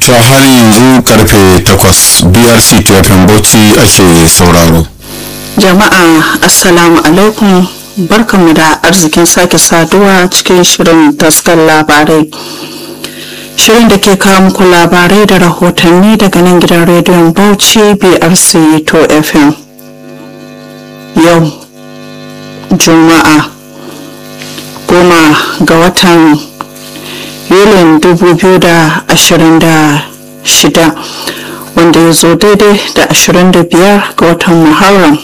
to har yanzu karfe 8 brc tfm bauchi ake sauraro jama'a assalamu alaikum barkanmu da arzikin sake saduwa cikin shirin taskar labarai shirin da ke kawo muku labarai da rahotanni daga nan gidan rediyon bauchi brc to fm yau juma'a goma ga watan yulin 2026 wanda ya zo daidai da 25 ga watan muharram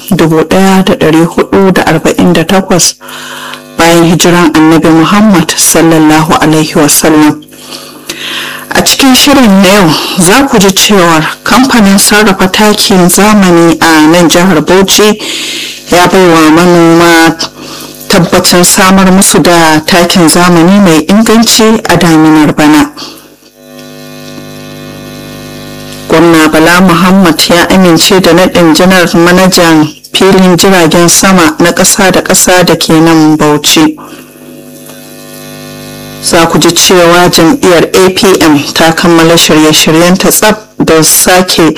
1448 bayan hijiran annabi muhammad sallallahu alaihi wasallam a cikin shirin na yau za ku ji cewar kamfanin sarrafa takin zamani a nan jihar bauchi ya baiwa manoma tabbacin samar musu da takin zamani mai inganci a daminar bana gwamna bala muhammad ya amince da naɗin janar manajan filin jiragen sama na ƙasa da ƙasa da ke nan bauchi za ku ji cewa jam'iyyar apm ta kammala shirye-shiryen ta tsab don sake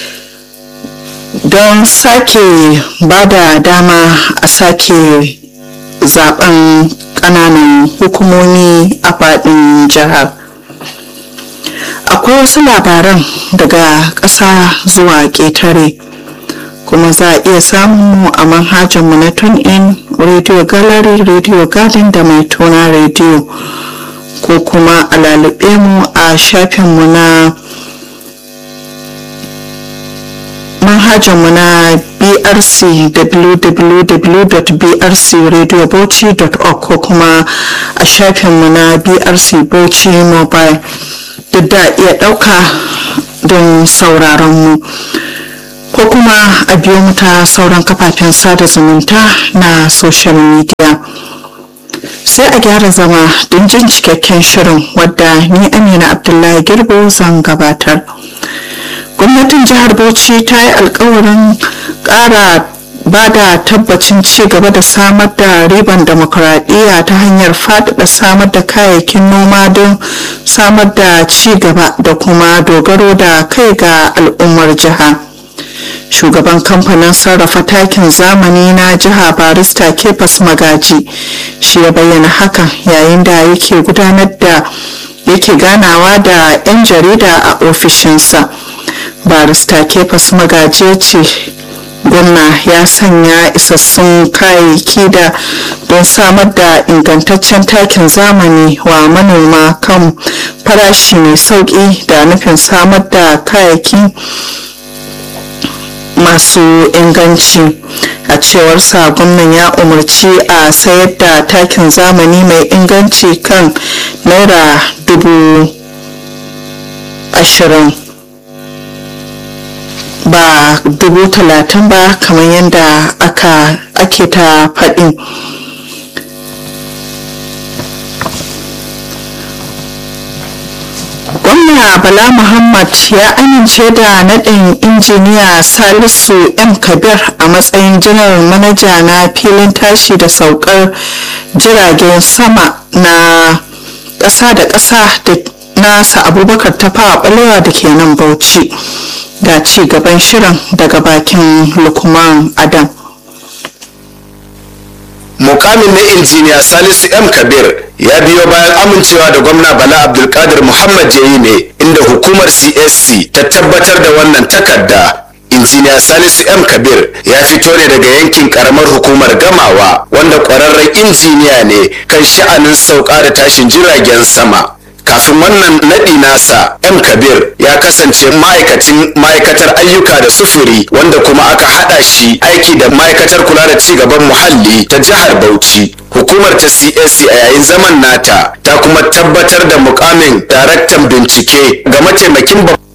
don sake ba da dama a sake zaben kananan hukumomi a faɗin jihar akwai wasu labaran daga ƙasa zuwa ƙetare kuma za a iya samun mu a manhajarmu na in radio gallery radio garden da mai tona radio ko kuma a lalube mu a shafinmu na manhajarmu na brc www.brcradiobauchi.org ko kuma a shafinmu na brc bauchi mobile duk da iya ɗauka don sauraron mu ko kuma a biyo mu ta sauran kafafen sada zumunta na social media sai a gyara zama don jin cikakken shirin wadda ni amina abdullahi girbo zan gabatar gwamnatin jihar bauchi ta yi alkawarin kara ba da tabbacin ci gaba da samar da riban demokuraɗiyya ta hanyar faɗaɗa samar da kayayyakin noma don samar da ci gaba da kuma dogaro da kai ga al'ummar jiha shugaban kamfanin sarrafa takin zamani na jiha barista kefas magaji shi ya bayyana hakan yayin da yake gudanar da yake ganawa da 'yan jarida a ofishinsa barista kefas magaji ce gwamna ya sanya isassun kayayyaki da don samar da ingantaccen takin zamani wa manoma kan farashi mai sauƙi da nufin samar da kayayyaki masu inganci a cewar sa gwamnan ya umarci a sayar da takin zamani mai inganci kan naira dubu ashirin ba dubu talatin ba kamar yadda aka ake ta faɗi gwamna bala muhammad ya amince da naɗin injiniya salisu m kabir a matsayin janar manaja na filin tashi da saukar jiragen sama na ƙasa da ƙasa da nasa abubakar tafawa ɓalewa da ke nan bauchi ga ci gaban shirin daga bakin lukman adam mukamin na injiniya salisu m kabir ya biyo bayan amincewa da gwamna bala abdulkadir muhammad yayi ne inda hukumar csc ta tabbatar da wannan takarda injiniya salisu m kabir ya fito ne daga yankin karamar hukumar gamawa wanda kwararren injiniya ne kan sha'anin sauka da tashin jiragen sama kafin wannan naɗi nasa m kabir ya kasance ma'aikacin ma'aikatar ayyuka da sufuri wanda kuma aka haɗa shi aiki da ma'aikatar kula da ci gaban muhalli ta jihar bauchi hukumar ta csc a yayin zaman nata ta kuma tabbatar da mukamin daraktan bincike ga mataimakin babban